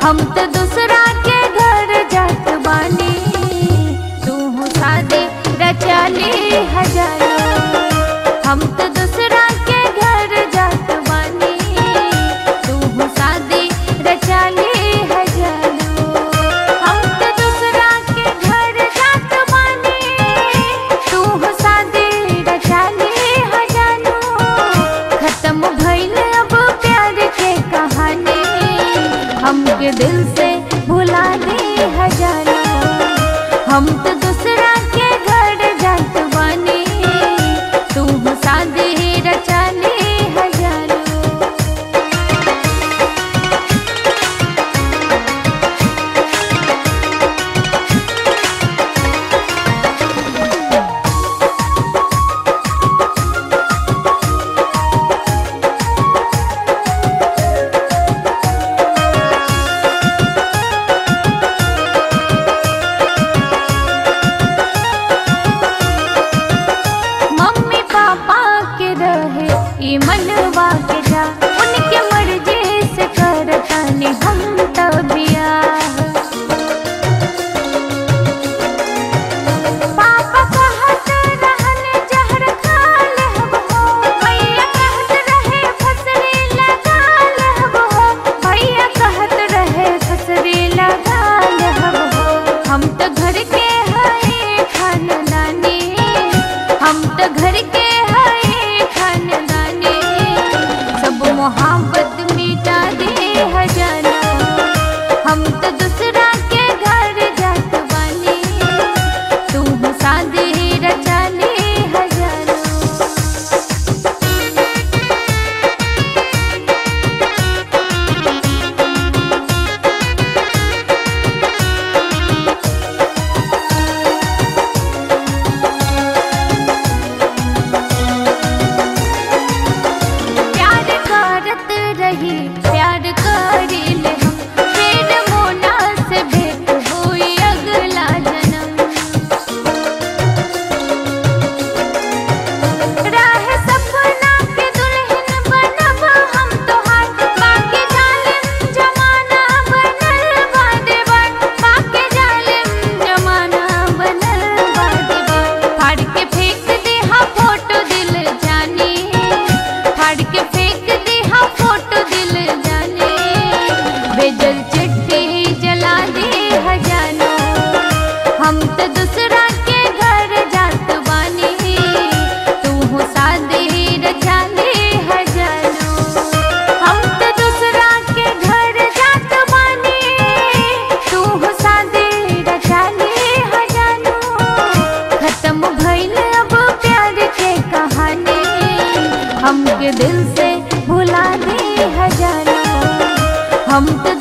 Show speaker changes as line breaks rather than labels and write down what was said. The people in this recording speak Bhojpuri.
हम तो दूसरा के घर जात बानी तू शादी रचाली हजारो हम तो दूसरा के घर जात बानी तू शादी रचाली हजारो हम तो दूसरा के घर जात बानी तू शादी रचाली हजारो खत्म भइल अब प्यार के कहानी हमके दिल से भुला दे हजारो हम तो दूसरा के घर जात बानी तू शादी रचाली हजारो मम्मी पापा के रहे ई मनवा के जा उनके मर्जी से करतानी हम तबिया पापा कहत रहन जहर खा लेहब हो भैया कहत रहे फसरी लगा लेहब हो भैया कहत रहे फसरी लगा लेहब हो हम तो घर के हई खानदानी हम तो घर के हई खानदानी सब मोहब्बत मिटा दे हजाना हम तो दूसरा के घर जात बानी तू शादी रचाली हजारों प्यार करत रही प्यार करिल हम फिर मोना से भेंट हुई अगला जन्म राह सपना के दुल्हन बनब हम तोहार बाकी जालिम जमाना बनल बादे बात बाकी जालिम जमाना बनल बादे बात फाड़ के फेंक दे हा फोटो दिल जानी फाड़ के फेंक दे हा फोटो दिल जाने भेजल चिट्ठी जला दे हजानो हम तो दूसरा के घर जात बानी तू हो शादी रचाली हजानो हम तो दूसरा के घर जात बानी तू हो शादी रचाली हजानो खत्म भइल अब प्यार के कहानी हमके दिल से भुला दे हजारो हम तो